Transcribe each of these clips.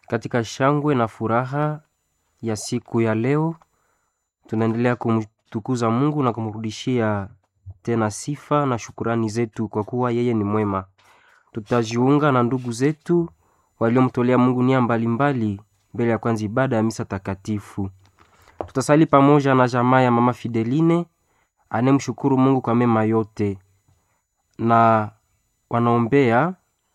Katika shangwe na furaha ya siku ya leo, tunaendelea kumtukuza Mungu na kumrudishia tena sifa na shukurani zetu kwa kuwa yeye ni mwema. Tutajiunga na ndugu zetu waliomtolea Mungu nia mbalimbali mbele ya kwanza ibada ya misa takatifu. Tutasali pamoja na jamaa ya mama Fideline anemshukuru Mungu kwa mema yote, na wanaombea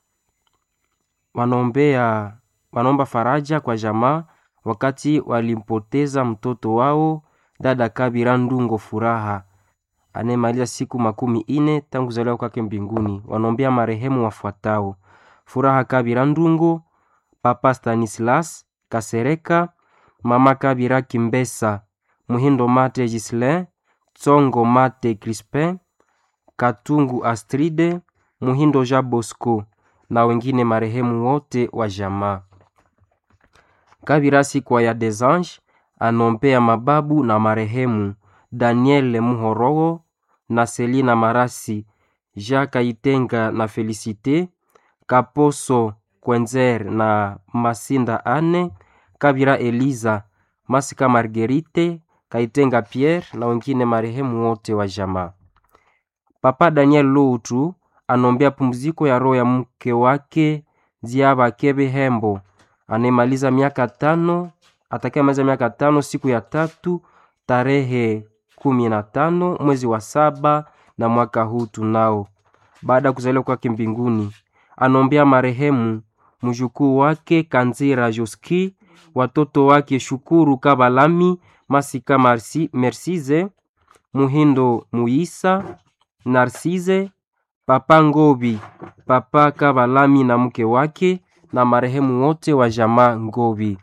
wanaombea wanaomba faraja kwa jamaa wakati walimpoteza mtoto wao dada Kabira Ndungo Furaha anayemaliza siku makumi ine tangu kuzaliwa kwake mbinguni. Wanaombea marehemu wafuatao: Furaha Kabira Ndungo, Papa Stanislas Kasereka, Mama Kabira Kimbesa, Muhindo Mate Gislin, Tsongo Mate Crispin, Katungu Astride, Muhindo Ja Bosco na wengine marehemu wote wa jamaa. Kabira Sikwa ya Desange anompea mababu na marehemu Daniel Muhorogo na Selina Marasi, Jacques Itenga na Felicite Kaposo Kwenzer na Masinda Ane, Kabira Eliza, Masika Marguerite, Kaitenga Pierre na wengine marehemu wote wa jamaa. Papa Daniel Loutu anombea pumziko ya roho ya mke wake Ziaba Kebe Hembo anayemaliza miaka tano atakayemaliza miaka tano siku ya tatu tarehe kumi na tano mwezi wa saba na mwaka huu tunao, baada ya kuzaliwa kwake mbinguni. Anombea marehemu mjukuu wake Kanzira Joski, watoto wake Shukuru Kabalami, Masika Marsi, Mersize Muhindo Muisa, Narsize Papa Ngobi, Papa Kabalami na mke wake na marehemu wote wa jamaa Ngobi.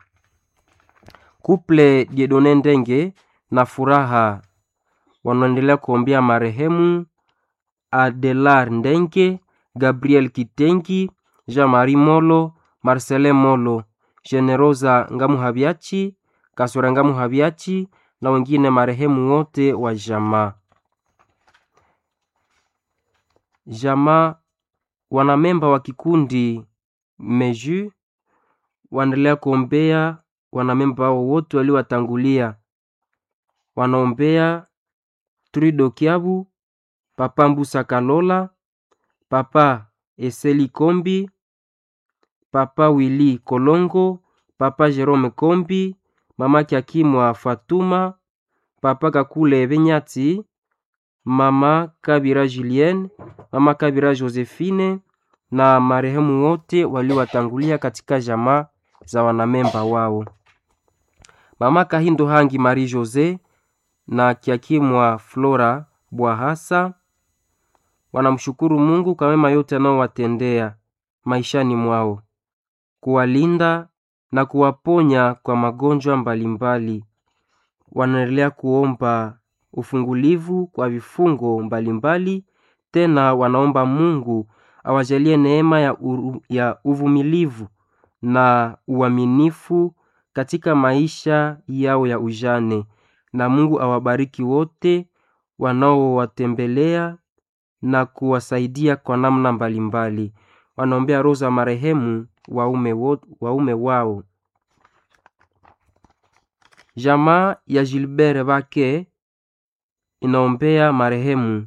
Kuple Diedone Ndenge na Furaha wanaendelea kuombea marehemu Adelar Ndenge, Gabriel Kitengi, Jean-Marie Molo, Marcelin Molo, Generosa Ngamuhabiachi, Kasura Ngamuhabiachi na wengine marehemu wote wa jamaa. Jamaa wanamemba wa kikundi Meju wanaendelea kuombea wanamemba wao wote waliowatangulia. Wanaombea Trudo Kiabu, Papa Mbusa Kalola, Papa Eseli Kombi, Papa Willy Kolongo, Papa Jerome Kombi, Mama Kiakimwa Fatuma, Papa Kakule Benyati, Mama Kabira Julienne, Mama Kabira Josephine na marehemu wote waliowatangulia katika jamaa za wanamemba wao. Mama Kahindo Hangi Marie Jose na Kiakimwa Flora Bwahasa wanamshukuru Mungu kwa mema yote anaowatendea maishani mwao, kuwalinda na kuwaponya kwa magonjwa mbalimbali. Wanaendelea kuomba ufungulivu kwa vifungo mbalimbali. Tena wanaomba Mungu awajalie neema ya, uru, ya uvumilivu na uaminifu katika maisha yao ya ujane, na Mungu awabariki wote wanaowatembelea na kuwasaidia kwa namna mbalimbali. Wanaombea roho za marehemu waume, wo, waume wao. Jamaa ya Gilbert Bake inaombea marehemu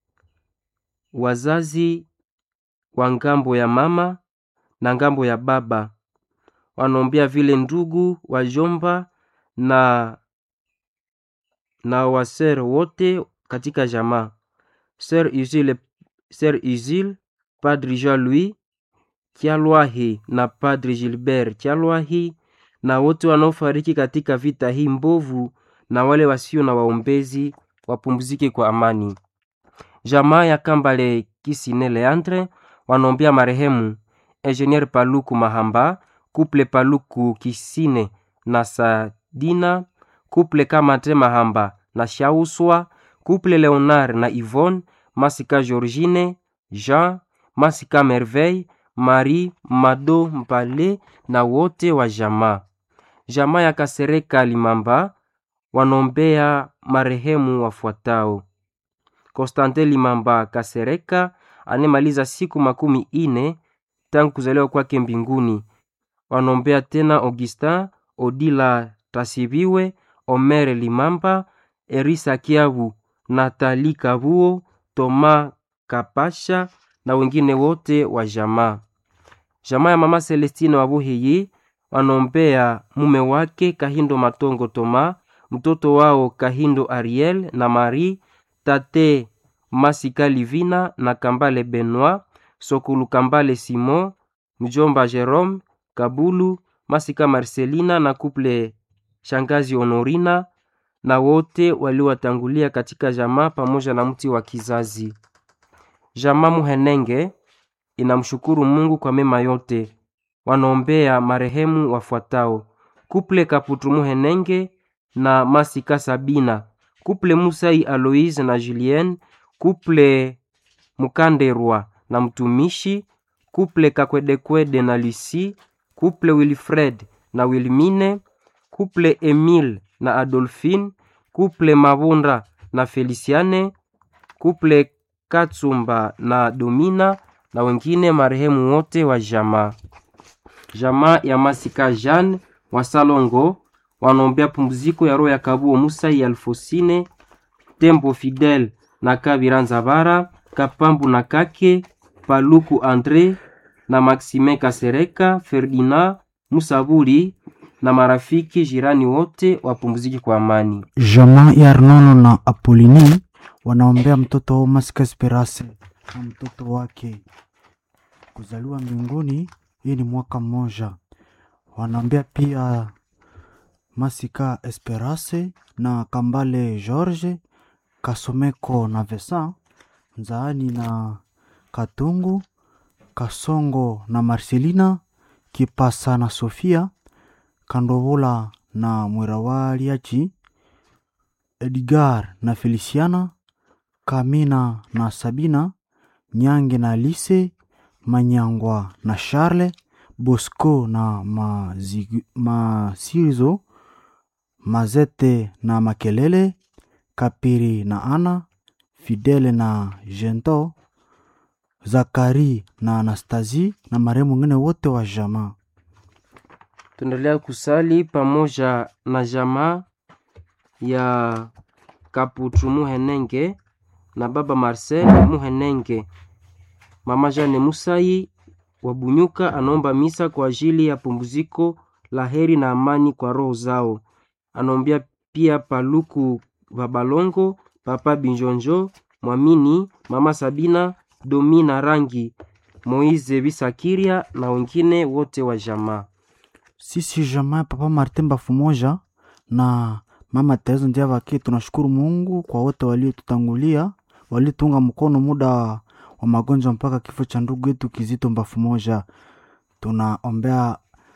wazazi wa ngambo ya mama na ngambo ya baba. Wanaombea vile ndugu wajomba na na wasere wote katika jamaa. Sir Uzile, Sir Uzile, Padre Jean Louis Kyalwahi na Padre Gilbert Kyalwahi na wote wanaofariki katika vita hii mbovu na wale wasio na waombezi wapumzike kwa amani. Jamaa ya Kambale Kisine Leandre wanaombea marehemu Engineer Paluku Mahamba, Kuple Paluku Kisine na Sadina, Kuple Kamate Mahamba na Shauswa, Kuple Leonard na Yvonne, Masika Georgine, Jean, Masika Merveille, Marie Mado Mpale na wote wa jamaa. Jamaa ya Kasereka Limamba wanaombea marehemu wafuatao: Konstantin Limamba Kasereka anemaliza siku makumi ine tangu kuzaliwa kwake mbinguni. wanaombea tena Augustin Odila Tasibiwe, Omer Limamba, Erisa Kiavu, Natali Kabuo, Toma Kapasha na wengine wote wa jamaa. Jamaa ya mama Celestine Wabuhiyi wanaombea mume wake Kahindo Matongo Toma, mtoto wao Kahindo Ariel na Marie, tate Masika Livina na Kambale Benoit, Sokulu Kambale Simon, mjomba Jerome Kabulu, Masika Marcelina na kuple shangazi Honorina na wote waliowatangulia katika jamaa pamoja na mti wa kizazi. Jamaa Muhenenge inamshukuru Mungu kwa mema yote. Wanaombea marehemu wafuatao: kuple Kaputu Muhenenge na Masika Sabina, kuple Musai Aloise na Julien, kuple Mukanderwa na mtumishi, kuple Kakwedekwede na Lucy, kuple Wilfred na Wilmine, kuple Emile na Adolphine, kuple Mabunda na Feliciane, kuple Katsumba na Domina na wengine marehemu wote wa jamaa. Jamaa ya Masika Jeanne wa Salongo wanaombea pumziko ya roho ya Kabuo Musa ya Alfosine Tembo Fidel na Kabira Nzabara Kapambu na Kake Paluku Andre na Maxime Kasereka Ferdinand Musaburi na marafiki jirani wote wapumziki kwa amani. Jamaa ya Arnono na Apolini wanaombea mtoto wao Masika Esperance na mtoto wake kuzaliwa mbinguni. Hii ni mwaka mmoja. Wanaombea pia Masika Esperance na Kambale George Kasomeko na Vesa Nzaani na Katungu Kasongo na Marcelina Kipasa na Sofia Kandovola na Mwirawaliachi Edgar na Feliciana Kamina na Sabina Nyange na Alice Manyangwa na Charles Bosco na Mazi- Masirizo Mazete na Makelele Kapiri na Ana Fidele na Jento Zakari na Anastasi na marehemu wengine wote wa jamaa. Tuendelea kusali pamoja na jamaa ya Kaputu Muhenenge na baba Marcel Muhenenge. Mama Jane Musai wa Bunyuka anaomba misa kwa ajili ya pumziko la heri na amani kwa roho zao. Anaombea pia Paluku Babalongo, Papa Binjonjo, Mwamini, Mama Sabina, Domina Rangi, Moize Bisakiria na wengine wote wa jamaa. Sisi jamaa ya Papa Martin Bafumoja na Mama Teresa Ndiavake tunashukuru Mungu kwa wote waliotutangulia, waliotunga mkono muda wa magonjwa mpaka kifo cha ndugu yetu Kizito Bafumoja. Tunaombea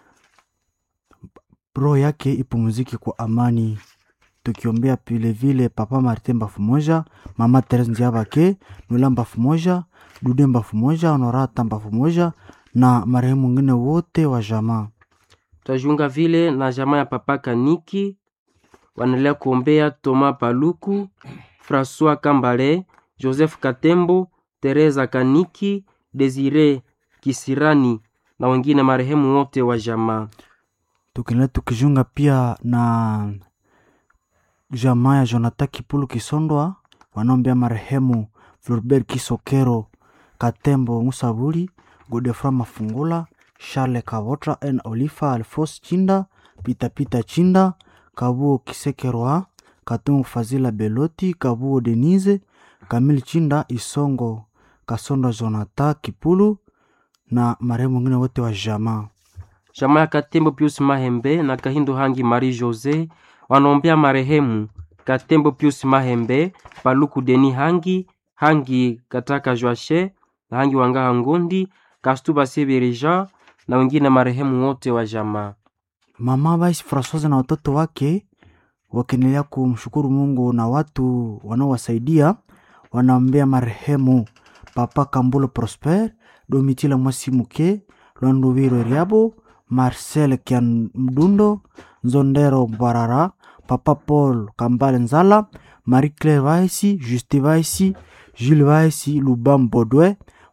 roho yake ipumzike kwa amani, tukiombea vilevile Papa Martin Bafumoja, Mama Teresa Ndiavake, Nula Bafumoja, Dude Bafumoja, Honorata Bafumoja na marehemu wengine wote wa jamaa. Tutajiunga vile na jamaa ya Papa Kaniki, wanaendelea kuombea Toma Paluku, Francois Kambale, Joseph Katembo, Teresa Kaniki, Desire Kisirani na wengine marehemu wote wa jamaa. tukiendelea tukijunga pia na jamaa ya Jonathan Kipulu Kisondwa wanaombea marehemu Floribert Kisokero Katembo Musabuli Godefra Mafungula Charles Kavotra N Olifa Alfos Chinda Pita Pita Chinda Kabuo Kisekerwa Katungu Fazila Beloti Kabuo Denise Kamil Chinda Isongo Kasonda Jonathan Kipulu na marehemu wengine wote wa jamaa. Jamaa ya Katembo Pius Mahembe na Kahindo Hangi Marie Jose wanaombea marehemu Katembo Pius Mahembe, Paluku Deni Hangi, Hangi Kataka Joache na Hangi Wangaha Ngondi, Kastuba Sebere Jean na wengine marehemu wote wa jamaa. Mama Vice Francoise na watoto wake wakiendelea kumshukuru Mungu na watu wanaowasaidia wanaombea marehemu Papa Kambulo Prosper, Domitila Mwasimuke, Lwanduviro Riabo, Marcel Kiamdundo, Nzondero Barara, Papa Paul Kambale Nzala, Marie Claire Vaisi, Juste Vaisi, Jules Vaisi, Lubam Bodwe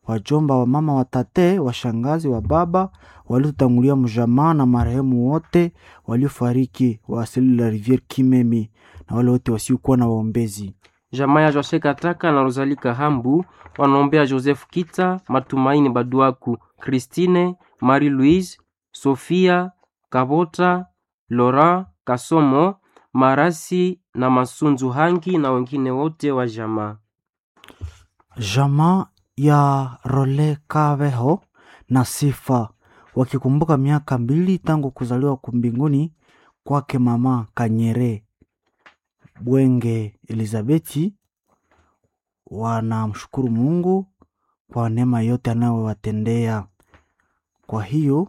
wajomba wa mama watate washangazi wa baba waliotangulia mjamaa na marehemu wote waliofariki wa asili la riviere kimemi na wale wote wasiokuwa na waombezi jamaa ya Jose Kataka na Rosalie Kahambu wanaombea Joseph Kita, Matumaini Baduaku, Christine, Marie Louise, Sofia Kabota, Laurent Kasomo, Marasi na Masunzu Hangi na wengine wote wa jamaa. jamaa ya Role Kaveho na Sifa wakikumbuka miaka mbili tangu kuzaliwa kumbinguni kwake mama Kanyere Bwenge Elizabeti, wanamshukuru Mungu kwa neema yote anayowatendea. Kwa hiyo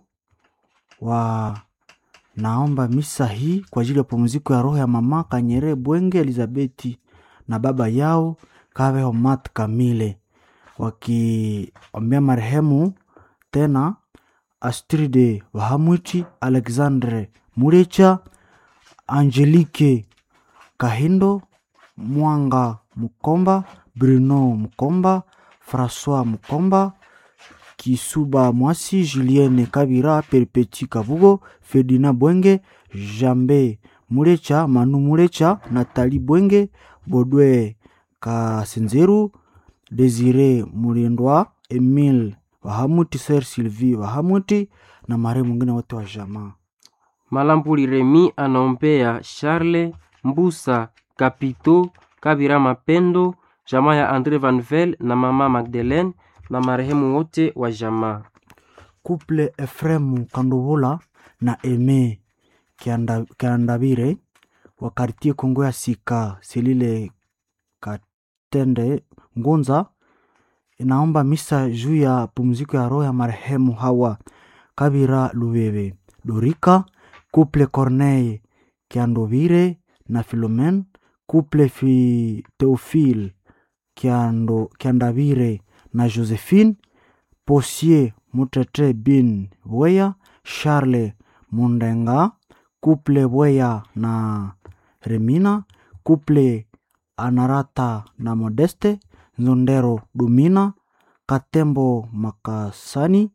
wanaomba misa hii kwa ajili ya pumziko ya roho ya mama Kanyere Bwenge Elizabeti na baba yao Kaveho Mat Kamile, wakiombea marehemu tena Astride Wahamwiti, Alexandre Murecha, Angelique Kahindo, Mwanga Mukomba, Bruno Mukomba, François Mukomba, Kisuba Mwasi, Julienne Kabira, Perpeti Kabugo, Ferdinand Bwenge, Jambe Murecha, Manu Murecha, Nathalie Bwenge, Bodwe Kasenzeru, Desire Mulindwa, Emile Wahamuti, Ser Sylvie Wahamuti na marehemu mwingine wote wa jamaa. Malambuli Remi anaombea Charles Mbusa Kapito Kabira Mapendo, jamaa ya Andre Vanvel na mama Magdalene na marehemu wote wa jamaa. Couple Efremu Kandovola na Eme Kianda- Kiandabire wa kartie Kongo ya Sika Selile Katende Ngunza inaomba misa juu ya pumziko ya roho ya marehemu Hawa Kabira Lubebe Dorika Couple Corneille Kiandovire na Philomen Couple fi Theophile Kiando, Kiandavire na Josephine Posier Mutete bin Bweya Charles Mundenga Couple Bweya na Remina Couple Anarata na Modeste Nzondero Dumina Katembo Makasani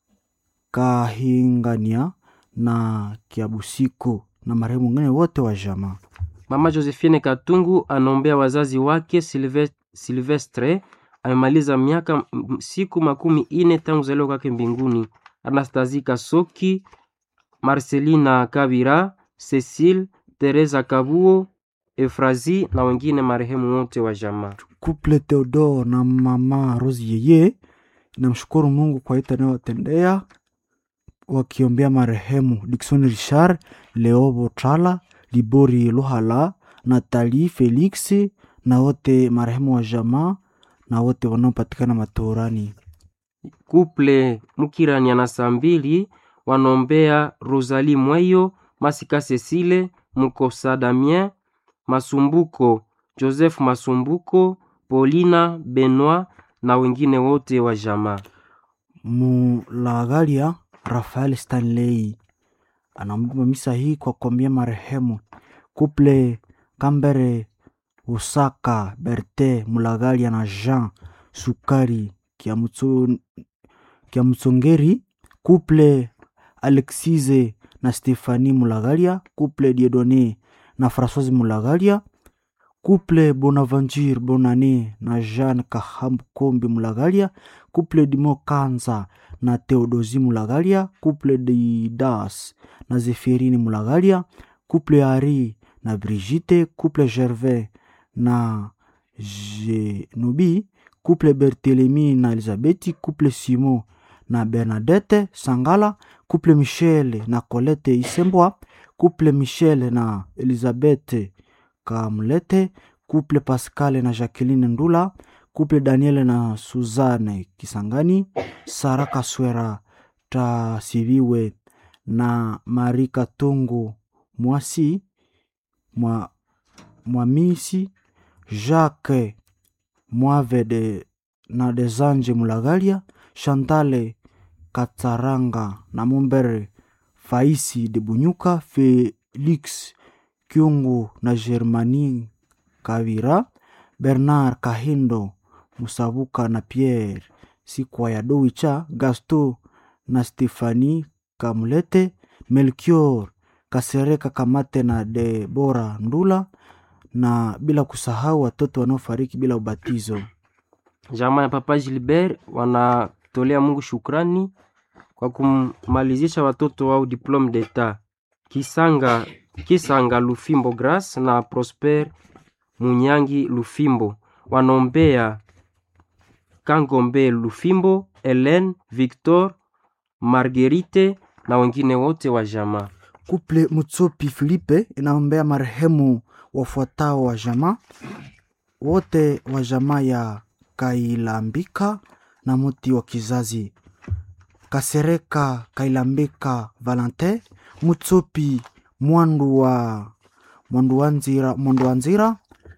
Kahingania na Kiabusiku na marehemu wengine wote wa jamaa. Mama Josephine Katungu anaombea wazazi wake Silve- Silvestre amemaliza miaka m- siku makumi ine tangu zaliwa kwake mbinguni. Anastasie Kasoki, Marcelina Kabira, Cecile, Teresa Kabuo, Efrazi na wengine marehemu wote wa jamaa. Couple Theodore na mama Rose Yeye namshukuru Mungu kwa yote anayowatendea, wakiombea marehemu Dickson Richard, Leo Botala, Libori Luhala, Nathalie Felix na wote marehemu wa jamaa na wote wanaopatikana matorani. Kuple Mukirania na Sambili wanaombea Rosalie Mweyo, Masika Cecile, Mukosa Damien, Masumbuko, Joseph Masumbuko, Paulina Benoit na wengine wote wa jamaa. Mulagalia Rafael Stanley anaomba misa hii kwa kuombea marehemu Couple Kambere Usaka Berte Mulagalia na Jean Sukari Kiamutso- Kiamutsongeri Couple Alexise na Stefani Mulagalia Couple Diedone na Françoise Mulagalia Couple Bonaventure Bonane na Jeanne Kahambu Kombi Mulagalia Couple Dimo Kanza na Theodosi Mulagalia Couple Didas na Zeferini Mulagalia Couple Ari na Brigitte Couple Gervais na Genobi Couple Berthelemy na Elizabeti Couple Simon na Bernadette Sangala Couple Michel na Colette Isembwa Couple Michel na Elizabeth Kamlete Couple Pascal na Jacqueline Ndula Couple Daniel na Suzanne Kisangani Sara Kaswera Tasiviwe na Marie Katungu Mwasi mwa, Mwamisi Jacques Mwave de, na Desange Mulagalia Chantale Katsaranga na Mumbere Faisi de Bunyuka Felix Kyungu na Germani Kavira Bernard Kahindo Musabuka na Pierre sikwa ya Dowicha, Gasto na Stefani Kamulete, Melchior Kasereka Kamate na Debora Ndula, na bila kusahau watoto wanaofariki bila ubatizo. Jamaa ya Papa Gilbert wanatolea Mungu shukrani kwa kumalizisha watoto wao diplome d'etat Kisanga, Kisanga Lufimbo Grace na Prosper Munyangi Lufimbo. Wanaombea Kangombe Lufimbo, Helen Victor, Marguerite na wengine wote wa jamaa. Kuple Mutsopi Filipe inaombea marehemu wafuatao wa jamaa wote wa jamaa ya Kailambika na muti wa kizazi Kasereka Kailambika Valentin Mutsopi Mwandu wa Mwandu wa Nzira, Mwandu wa Nzira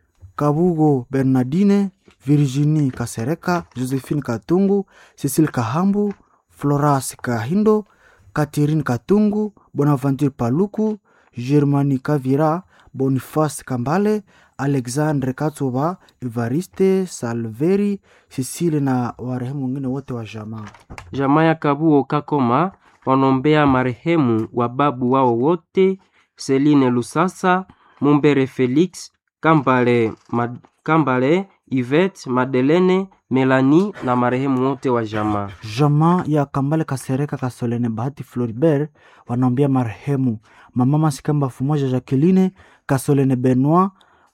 Kabugo Bernardine Virginie Kasereka Josephine Katungu Cecile Kahambu Floras Kahindo Catherine Katungu Bonaventure Paluku Germani Kavira Boniface Kambale Alexandre Katsoba Evariste Salveri Cecile na warehemu wengine wote wa jamaa. Jamaa ya Kabuo Kakoma wanaombea marehemu wa babu wao wote Celine Lusasa, Mumbere Felix, Kambale, Mad, Kambale Yvette, Madelene, Melanie na marehemu wote wa jamaa. Jamaa ya Kambale Kasereka Kasolene Bahati Floribert wanaombea marehemu mama Masikamba Fumoja Jacqueline Kasolene Benoit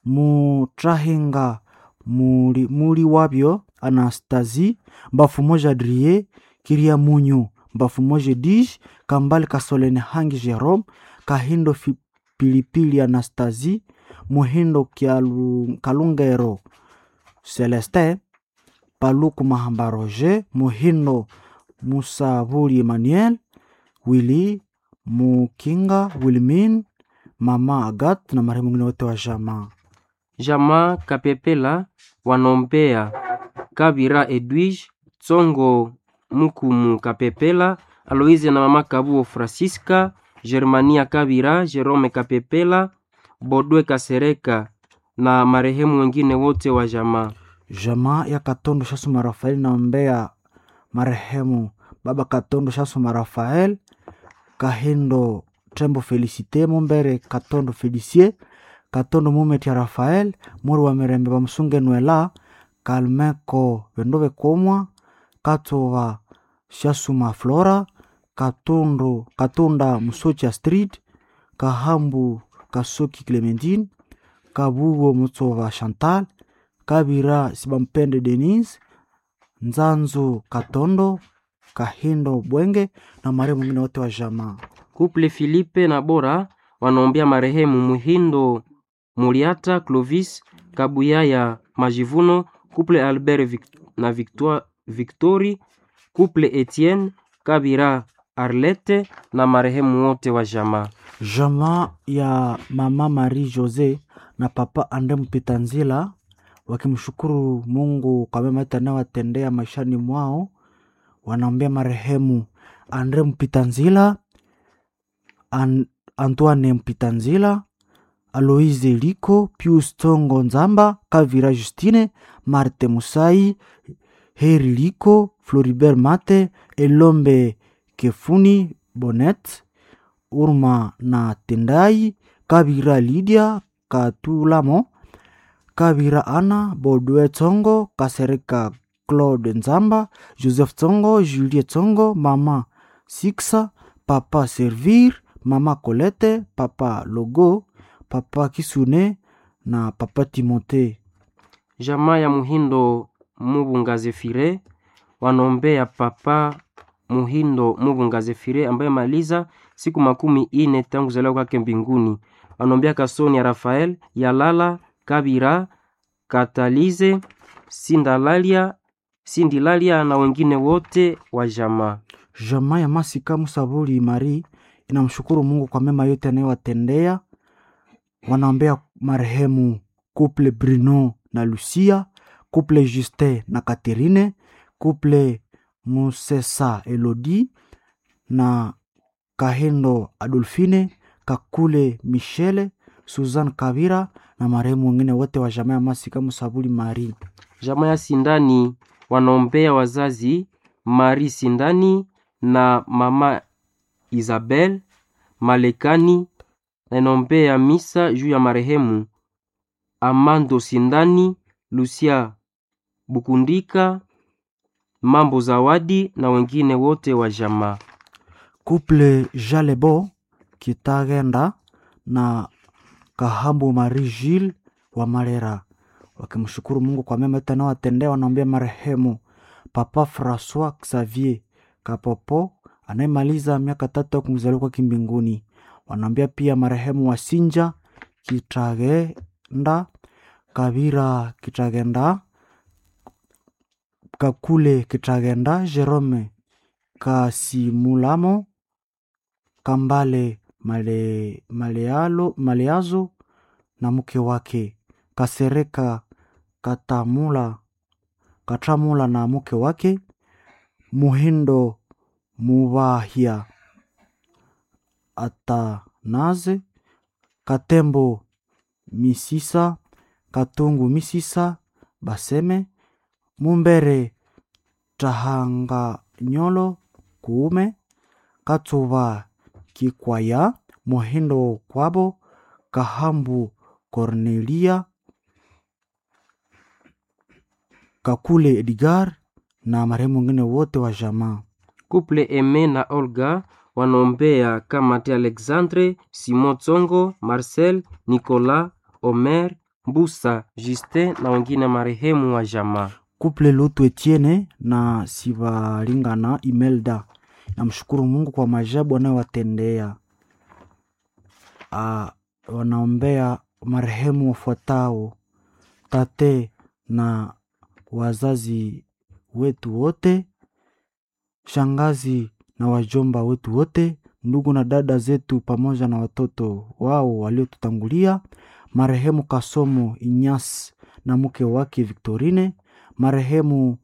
Mutrahinga muri, muri wabyo Anastasie Mbafu moja Adrie Kiria Munyu Mbafu moja Dij Kambale Kasolene Hangi Jerome Kahindo fi, Pilipili Anastasie Muhindo Kialu, Kalungero Celestin Paluku Mahamba Roger Muhindo Musaburi Emmanuel Willy Mukinga Wilmin Mama Agat na marehemu wengine wote wa jamaa. Jamaa Kapepela wanaombea Kabira Edwige Tsongo Mukumu Kapepela Aloise na mama Kabuo Francisca Germania Kabira Jerome Kapepela Bodwe Kasereka na marehemu wengine wote wa jamaa. Jamaa ya Katondo Shasuma Rafael naombea marehemu baba Katondo Shasuma Rafael Kahindo Tembo Felicite Mumbere Katondo Felicie Katondo Mumeti ya Rafael Muri wa Mirembe Bamusunge Nwela Kalmeko Vendove Komwa Katova Shasuma Flora Katondo Katunda Musocha Street Kahambu Kasuki Clementine Kabugo Mutsova Chantal Kabira Sibampende Denise Nzanzu Katondo Kahindo Bwenge na marehemu mwingine wote wa jamaa. Kuple Filipe na Bora wanaombea marehemu Muhindo Muriata Clovis Kabuyaya Majivuno, kuple Albert Vic na Victoire, Victori, kuple Etienne Kabira Arlette na marehemu wote wa jamaa. Jamaa ya mama Marie Jose na papa Ande Mpitanzila wakimshukuru Mungu kwa mema yote anayowatendea maishani mwao, wanaombea marehemu Andre Mpitanzila, An Antoine Mpitanzila, Aloise Liko, Pius Tongo Nzamba, Kavira Justine, Marte Musai, Heri Liko, Floribert Mate, Elombe Kefuni Bonet, Urma na Tendai, Kabira Lydia Katulamo, Kabira Ana, Bodwe Tsongo, Kasereka Claude Nzamba, Joseph Tsongo, Julie Tsongo, Mama Siksa, Papa Servir, Mama Colette, Papa Logo, Papa Kisune na Papa Timote. Jamaa ya Muhindo Mubunga Zefire wanaombea papa Muhindo Mubunga Zefire ambaye maliza siku makumi ine tangu kuzaliwa kwake mbinguni. Wanaombea Kasoni ya Rafael Yalala Kabira Katalize Sindalalia Sindilalia na wengine wote wa jamaa. Jamaa ya Masika Musabuli Mari inamshukuru Mungu kwa mema yote anayowatendea. Wanaombea marehemu couple Bruno na Lucia, couple Justin na Catherine, couple Musesa Elodie na Kahendo Adolfine, Kakule Michele, Suzanne Kabira na marehemu wengine wote wa jamaa ya Masika Musabuli Mari. Jamaa ya Sindani wanaombea wazazi Mari Sindani na mama Isabel Malekani, na inaombea misa juu ya marehemu Amando Sindani, Lucia Bukundika, Mambo Zawadi na wengine wote wa jamaa. Couple Jalebo Kitagenda na Kahambu Marie Gilles wa Marera wakimshukuru Mungu kwa mema yote anayowatendea. Wanaombea marehemu Papa Francois Xavier Kapopo anayemaliza miaka tatu ya kumzaliwa kwake mbinguni. Wanaombea pia marehemu Wasinja Kitagenda, Kabira Kitagenda, Kakule Kitagenda, Jerome Kasimulamo, Kambale Male, Malealo, Maleazo na mke wake Kasereka Katamula, Katamula na mke wake Muhindo Mubahia Atanaze Katembo Misisa Katungu Misisa Baseme Mumbere Tahanga Nyolo Kuume Katsuva Kikwaya Muhindo Kwabo Kahambu Cornelia Kakule Edgar na marehemu wengine wote wa jamaa. Couple Eme na Olga wanaombea Kamate Alexandre, Simon Tsongo, Marcel, Nicolas, Omer, Mbusa, Justin na wengine marehemu wa jamaa. Couple Lutu Etienne na Sivalingana Imelda namshukuru Mungu kwa majabu anayowatendea. Ah, wanaombea marehemu wafuatao: tate na wazazi wetu wote, shangazi na wajomba wetu wote, ndugu na dada zetu pamoja na watoto wao waliotutangulia, marehemu Kasomo Inyas na mke wake Victorine, marehemu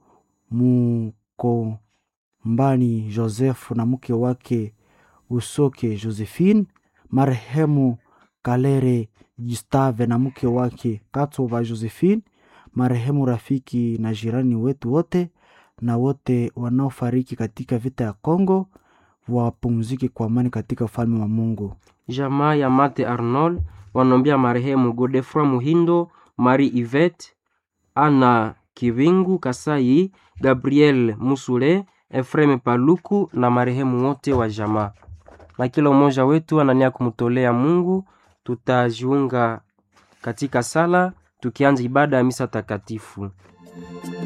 Mukombani Joseph na mke wake Usoke Josephine, marehemu Kalere Gustave na mke wake Katova Josephine, marehemu rafiki na jirani wetu wote na wote wanaofariki katika vita ya Kongo wapumzike kwa amani katika ufalme wa Mungu. Jamaa ya Mate Arnold wanaombea marehemu Godefroy Muhindo, Marie Yvette, Ana Kivingu Kasai, Gabriel Musule, Efreme Paluku na marehemu wote wa jamaa. Na kila mmoja wetu anania kumtolea Mungu. Tutajiunga katika sala tukianza ibada ya misa takatifu.